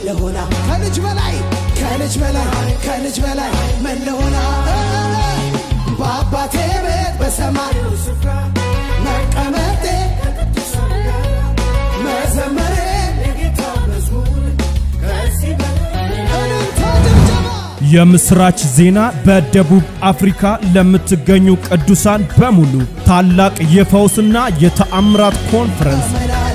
መለሆና ከልጅ በላይ ከልጅ በላይ ከልጅ በላይ መለሆና በአባቴ ቤት በሰማዩ ስፍራ መቀመጤ መዘመሬ የጌታ መዝሙር ከዚህ በላይ እልልታ ጭብጨባ የምስራች ዜና በደቡብ አፍሪካ ለምትገኙ ቅዱሳን በሙሉ ታላቅ የፈውስና የተአምራት ኮንፈረንስ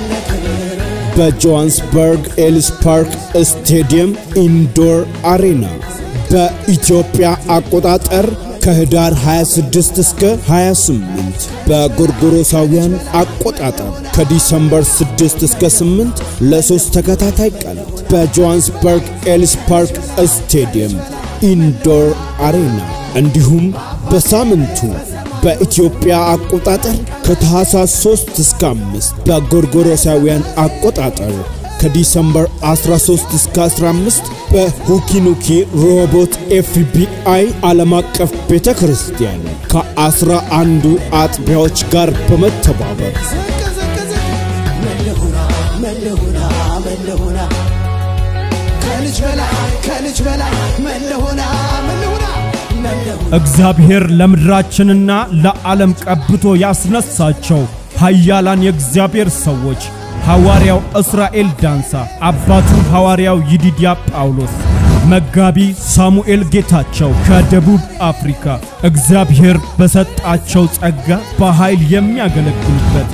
በጆሃንስበርግ ኤልስ ፓርክ ስቴዲየም ኢንዶር አሬና በኢትዮጵያ አቆጣጠር ከህዳር 26 እስከ 28 በጎርጎሮሳውያን አቆጣጠር ከዲሰምበር 6 እስከ 8 ለሶስት ተከታታይ ቀናት በጆሃንስበርግ ኤልስ ፓርክ ስቴዲየም ኢንዶር አሬና እንዲሁም በሳምንቱ በኢትዮጵያ አቆጣጠር ከታህሳስ 3 እስከ 5 በጎርጎሮሳውያን አቆጣጠር ከዲሰምበር 13 እስከ 15 በሁኪኑኪ ሮቦት ኤፍቢአይ ዓለም አቀፍ ቤተ ክርስቲያን ከአስራ አንዱ አጥቢያዎች ጋር በመተባበር ዝቅ ዝቅ ዝቅ መለሆና መለሆና መለሆና ከልጅ በላይ ከልጅ በላይ መለሆና መለሆና መለሆና እግዚአብሔር ለምድራችንና ለዓለም ቀብቶ ያስነሳቸው ኃያላን የእግዚአብሔር ሰዎች ሐዋርያው እስራኤል ዳንሳ፣ አባቱ ሐዋርያው ይዲድያ ጳውሎስ፣ መጋቢ ሳሙኤል ጌታቸው ከደቡብ አፍሪካ እግዚአብሔር በሰጣቸው ጸጋ በኃይል የሚያገለግሉበት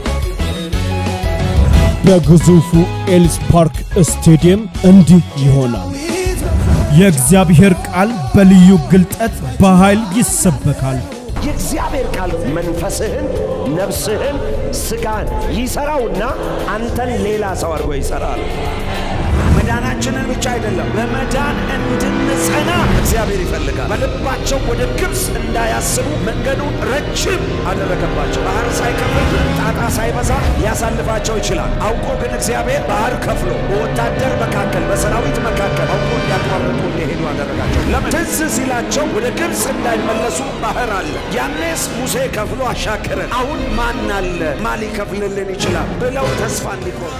በግዙፉ ኤልስ ፓርክ ስቴዲየም እንዲህ ይሆናል። የእግዚአብሔር ቃል በልዩ ግልጠት በኃይል ይሰበካል። የእግዚአብሔር ቃል መንፈስህን፣ ነፍስህን፣ ስጋን ይሰራውና አንተን ሌላ ሰው አድርጎ ይሰራል። መዳናችንን ብቻ አይደለም በመዳን እንድንጸና እግዚአብሔር ይፈልጋል። በልባቸው ወደ ግብፅ እንዳያስቡ መንገዱን ረጅም አደረገባቸው። ባህር ሳይከፍል ጣጣ ሳይበዛ ሊያሳልፋቸው ይችላል። አውቆ ግን እግዚአብሔር ባህር ከፍሎ በወታደር መካከል በሰራዊት መካከል አውቆ እንዲያቋርጡ እንዲሄዱ አደረጋቸው። ለምን? ትዝ ሲላቸው ወደ ግብፅ እንዳይመለሱ ባህር አለ። ያኔስ ሙሴ ከፍሎ አሻገረን። አሁን ማን አለ? ማን ሊከፍልልን ይችላል? ብለው ተስፋ እንዲቆርጡ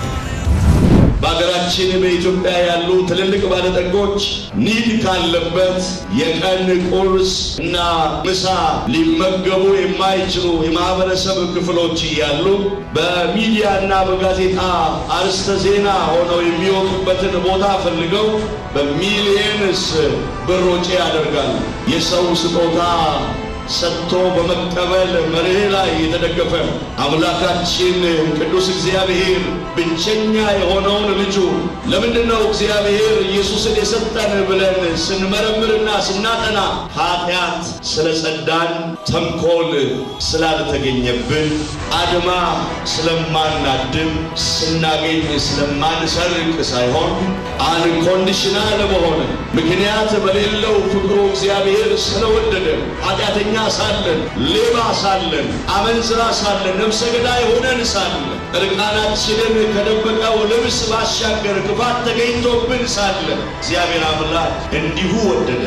በሀገራችን በኢትዮጵያ ያሉ ትልልቅ ባለጠጎች ኒድ ካለበት የቀን ቁርስ እና ምሳ ሊመገቡ የማይችሉ የማህበረሰብ ክፍሎች እያሉ በሚዲያ እና በጋዜጣ አርስተ ዜና ሆነው የሚወጡበትን ቦታ ፈልገው በሚሊየንስ ብር ወጪ ያደርጋሉ። የሰው ስጦታ ሰጥቶ በመቀበል መርህ ላይ የተደገፈ አምላካችን ቅዱስ እግዚአብሔር ብቸኛ የሆነውን ልጁ ለምንድን ነው እግዚአብሔር ኢየሱስን የሰጠን ብለን ስንመረምርና ስናጠና ኃጢአት ስለ ጸዳን፣ ተንኮል ስላልተገኘብን፣ አድማ ስለማናድም፣ ስናገኝ ስለማንሰርቅ ሳይሆን አንኮንዲሽናል በሆነ ምክንያት በሌለው ፍቅሩ እግዚአብሔር ስለወደደ ኃጢአተኛ ሳለን፣ ሌባ ሳለን፣ አመንዝራ ሳለን፣ ነፍሰ ገዳይ ሆነን ሳለን፣ እርቃናችንን ከደበቀው ልብስ ባሻገር ክፋት ተገኝቶብን ሳለ እግዚአብሔር አምላክ እንዲሁ ወደደ።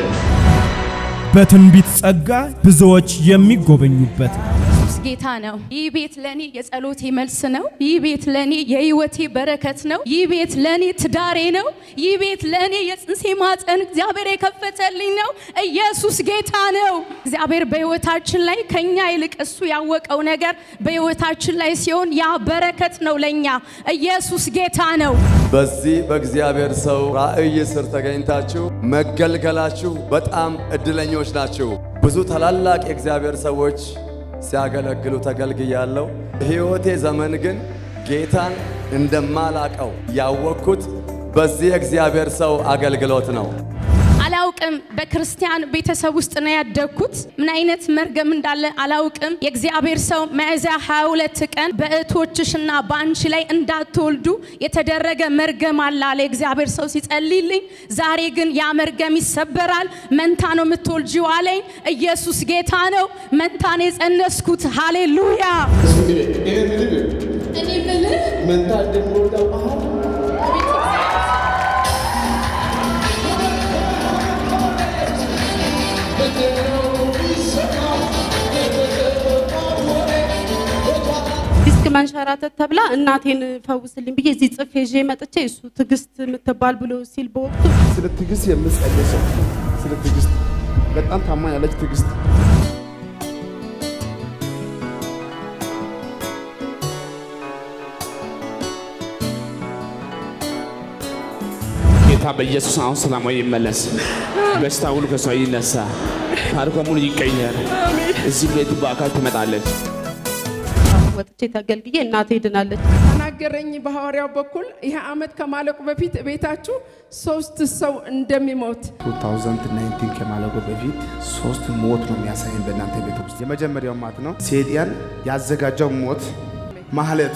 በትንቢት ጸጋ ብዙዎች የሚጎበኙበት ኢየሱስ ጌታ ነው። ይህ ቤት ለኔ የጸሎቴ መልስ ነው። ይህ ቤት ለኔ የህይወቴ በረከት ነው። ይህ ቤት ለኔ ትዳሬ ነው። ይህ ቤት ለኔ የጽንሴ ማፀን እግዚአብሔር የከፈተልኝ ነው። ኢየሱስ ጌታ ነው። እግዚአብሔር በህይወታችን ላይ ከኛ ይልቅ እሱ ያወቀው ነገር በህይወታችን ላይ ሲሆን ያ በረከት ነው ለኛ። ኢየሱስ ጌታ ነው። በዚህ በእግዚአብሔር ሰው ራእይ ስር ተገኝታችሁ መገልገላችሁ በጣም እድለኞች ናችሁ። ብዙ ታላላቅ የእግዚአብሔር ሰዎች ሲያገለግሉ ተገልግያለሁ። ሕይወቴ ዘመን ግን ጌታን እንደማላቀው ያወቅኩት በዚህ የእግዚአብሔር ሰው አገልግሎት ነው። አላውቅም። በክርስቲያን ቤተሰብ ውስጥ ነው ያደግኩት። ምን አይነት መርገም እንዳለ አላውቅም። የእግዚአብሔር ሰው ሚያዝያ 22 ቀን በእህቶችሽና በአንቺ ላይ እንዳትወልዱ የተደረገ መርገም አለ አለ የእግዚአብሔር ሰው ሲጸልይልኝ። ዛሬ ግን ያ መርገም ይሰበራል። መንታ ነው የምትወልጂው አለኝ። ኢየሱስ ጌታ ነው። መንታ ነው የጸነስኩት። ሃሌሉያ። እኔ ብልህ መንታ እንደምወልደው ባህል ዲስክ መንሸራተት ተብላ እናቴን ፈውስልኝ ብዬ እዚህ ጽፌ ይዤ መጥቼ እሱ ትዕግስት የምትባል ብሎ ሲል በወቅቱ ስለ ትዕግስት የምጸልይ ሰው ስለ ትዕግስት በጣም ታማኝ ያለች ትዕግስት ጌታ በኢየሱስ አሁን ሰላማዊ ይመለስ። በሽታ ሁሉ ከሷ ይነሳ። ታሪኳ ሙሉ ይቀየር። እዚህ ቤት በአካል ትመጣለች። ወጥቼ ተገልግዬ እናቴ ድናለች። ተናገረኝ በሐዋርያው በኩል ይህ ዓመት ከማለቁ በፊት ቤታችሁ ሶስት ሰው እንደሚሞት 2019 ከማለቁ በፊት ሶስት ሞት ነው የሚያሳየን በእናንተ ቤት ውስጥ። የመጀመሪያው ማት ነው ሴጣን ያዘጋጀው ሞት ማህለት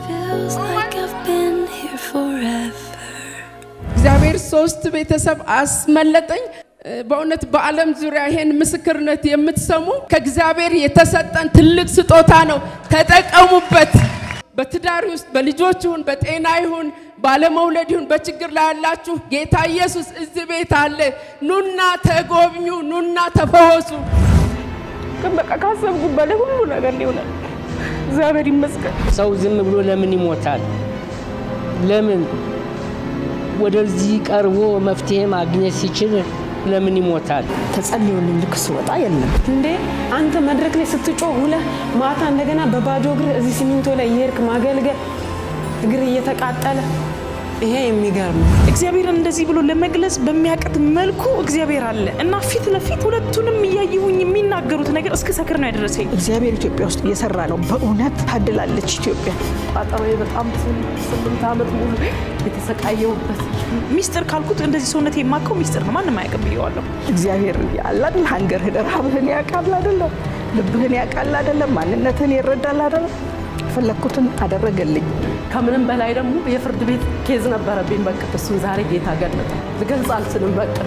እግዚአብሔር ሶስት ቤተሰብ አስመለጠኝ። በእውነት በዓለም ዙሪያ ይሄን ምስክርነት የምትሰሙ ከእግዚአብሔር የተሰጠን ትልቅ ስጦታ ነው። ተጠቀሙበት። በትዳር ውስጥ በልጆች ይሁን በጤና ይሁን ባለመውለድ ይሁን በችግር ላይ ያላችሁ ጌታ ኢየሱስ እዚህ ቤት አለ። ኑና ተጎብኙ፣ ኑና ተፈወሱ። ግን በቃ ካሰብኩት በላይ ሁሉ ነገር ሊሆናል። እግዚአብሔር ይመስገን። ሰው ዝም ብሎ ለምን ይሞታል? ለምን ወደዚህ ቀርቦ መፍትሄ ማግኘት ሲችል ለምን ይሞታል? ተጸልዮልኝ ልክ ስወጣ የለም እንዴ አንተ መድረክ ላይ ስትጮህ ውለህ ማታ እንደገና በባዶ እግር እዚህ ሲሚንቶ ላይ የሄድክ ማገልገል እግር እየተቃጠለ ይሄ የሚገርም ነው። እግዚአብሔርን እንደዚህ ብሎ ለመግለጽ በሚያቅት መልኩ እግዚአብሔር አለ እና ፊት ለፊት ሁለቱንም እያየሁኝ የሚናገሩት ነገር እስከ ሰክር ነው ያደረሰኝ። እግዚአብሔር ኢትዮጵያ ውስጥ እየሰራ ነው። በእውነት ታድላለች ኢትዮጵያ። ቋጠሮ በጣም ስምንት ዓመት ሙሉ የተሰቃየሁበት ሚስጥር ካልኩት እንደዚህ ሰውነት የማከው ሚስጥር ነው። ማንም አያውቅም ብዬዋለሁ። እግዚአብሔር ያላል ሀንገርህን ረሃብህን ያውቃል አይደለም፣ ልብህን ያውቃል አይደለም፣ ማንነትህን ይረዳል አይደለም። የፈለግኩትን አደረገልኝ። ከምንም በላይ ደግሞ የፍርድ ቤት ኬዝ ነበረብኝ። በቃ እሱን ዛሬ ጌታ ገለጠ። ልገልጽ አልችልም። በቃ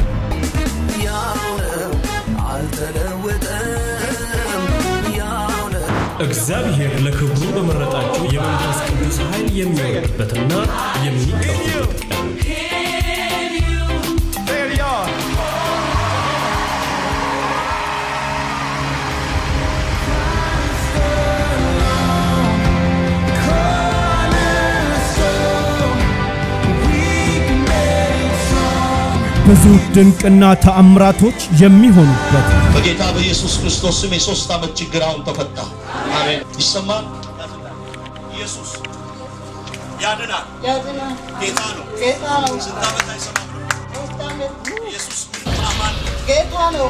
እግዚአብሔር ለክብሩ በመረጣቸው የመንፈስ ቅዱስ ኃይል የሚወርድበትና የሚቀበሉበት ቀን ብዙ ድንቅና ተአምራቶች የሚሆኑበት በጌታ በኢየሱስ ክርስቶስ ስም የሶስት ዓመት ችግር አሁን ተፈታ። አሜን። ይሰማል። ኢየሱስ ያድናል። ጌታ ነው። ስንት ዓመት አይሰማም? ኢየሱስ አማን ጌታ ነው።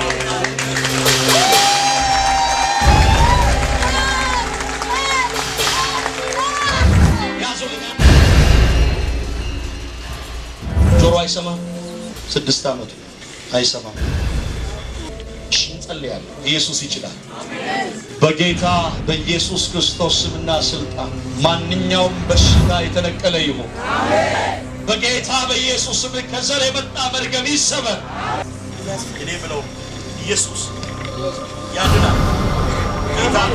ጆሮ አይሰማም። ስድስት ዓመቱ አይሰማም። እሺ እንጸልያለን። ኢየሱስ ይችላል። በጌታ በኢየሱስ ክርስቶስ ስምና ስልጣን ማንኛውም በሽታ የተነቀለ ይሁን። በጌታ በኢየሱስ ስም ከዘር የመጣ መርገም ይሰበር። እኔ ብለው ኢየሱስ ያድናል። ጌታ ነው።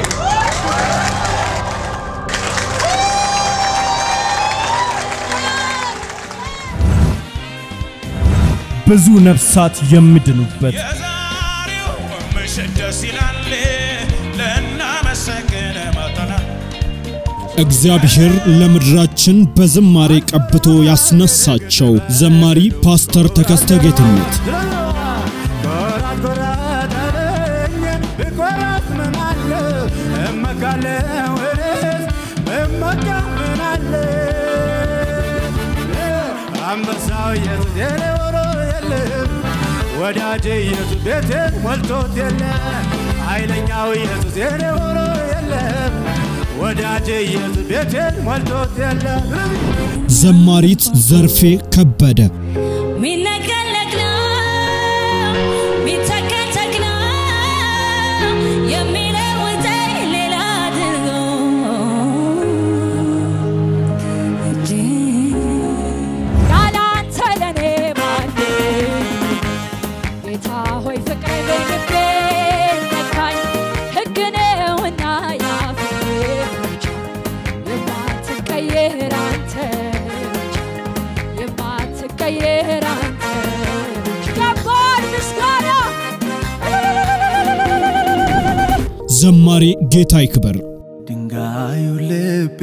ብዙ ነፍሳት የሚድኑበት ምሽት ደስ ይላል ልናመሰግን መጥተናል። እግዚአብሔር ለምድራችን በዝማሬ ቀብቶ ያስነሳቸው ዘማሪ ፓስተር ተከስተ ጌትነት ኮራት ኮራት አለኝ ብኮራት ምን አለ እመካለሁ እኔስ እመካ ምን አለ አንበሳው ኢየሱስ የኔ ሆኖ የለም ወዳጄ ኢየሱስ ቤቴን ሞልቶት የለም ኃይለኛው ኢየሱስ የኔ ሆኖ የለም ወዳጄ ኢየሱስ ቤቴን ሞልቶት የለም ዘማሪት ዘርፌ ከበደ ሚነቀለቅ ነው ሚተከተክ ነው የሚለውጠኝ ሌላ አድርጎ ያላንተ ለኔ ማን ጌታ ሆይ ፍቅር በልቤ ነካኝ ሕግ ነውና ያፌ መፍቻ የማትቀየር አንተ የማትቀየር አንተ ከባድ ምስጋና ዘማሪ ጌታ ይክበር ድንጋዩ ልቤ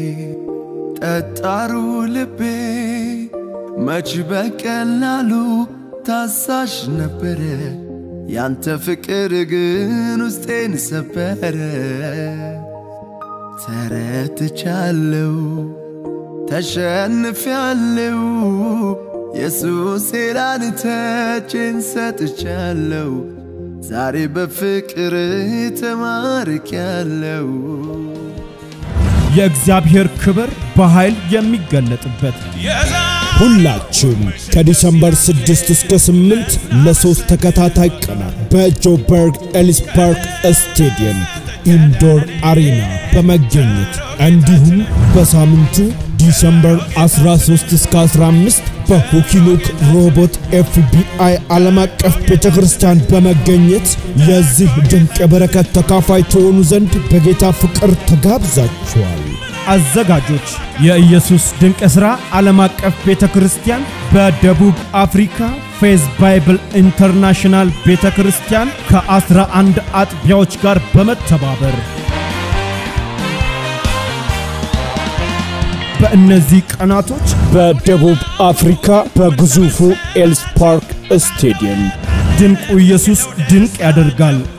ጠጣሩ ልቤ መች በቀላሉ ታሳሽ ነበረ ያንተ ፍቅር ግን ውስጤን ሰበረ ተረትቻለው ተሸንፊያለው ኢየሱስ ላንተ እጄን ሰጥቻለው ዛሬ በፍቅር ተማርኪያለው የእግዚአብሔር ክብር በኃይል የሚገለጥበት ሁላችሁም ከዲሰምበር 6 እስከ 8 ለሶስት ተከታታይ ቀናት በጆበርግ ኤሊስ ፓርክ ስቴዲየም ኢንዶር አሬና በመገኘት እንዲሁም በሳምንቱ ዲሰምበር 13 እስከ 15 በሁኪኑክ ሮቦት ኤፍቢአይ ዓለም አቀፍ ቤተ ክርስቲያን በመገኘት የዚህ ድንቅ የበረከት ተካፋይ ትሆኑ ዘንድ በጌታ ፍቅር ተጋብዛችኋል። አዘጋጆች የኢየሱስ ድንቅ ሥራ ዓለም አቀፍ ቤተ ክርስቲያን በደቡብ አፍሪካ ፌዝ ባይብል ኢንተርናሽናል ቤተ ክርስቲያን ከአስራ አንድ አጥቢያዎች ጋር በመተባበር በእነዚህ ቀናቶች በደቡብ አፍሪካ በግዙፉ ኤልስ ፓርክ ስቴዲየም ድንቁ ኢየሱስ ድንቅ ያደርጋል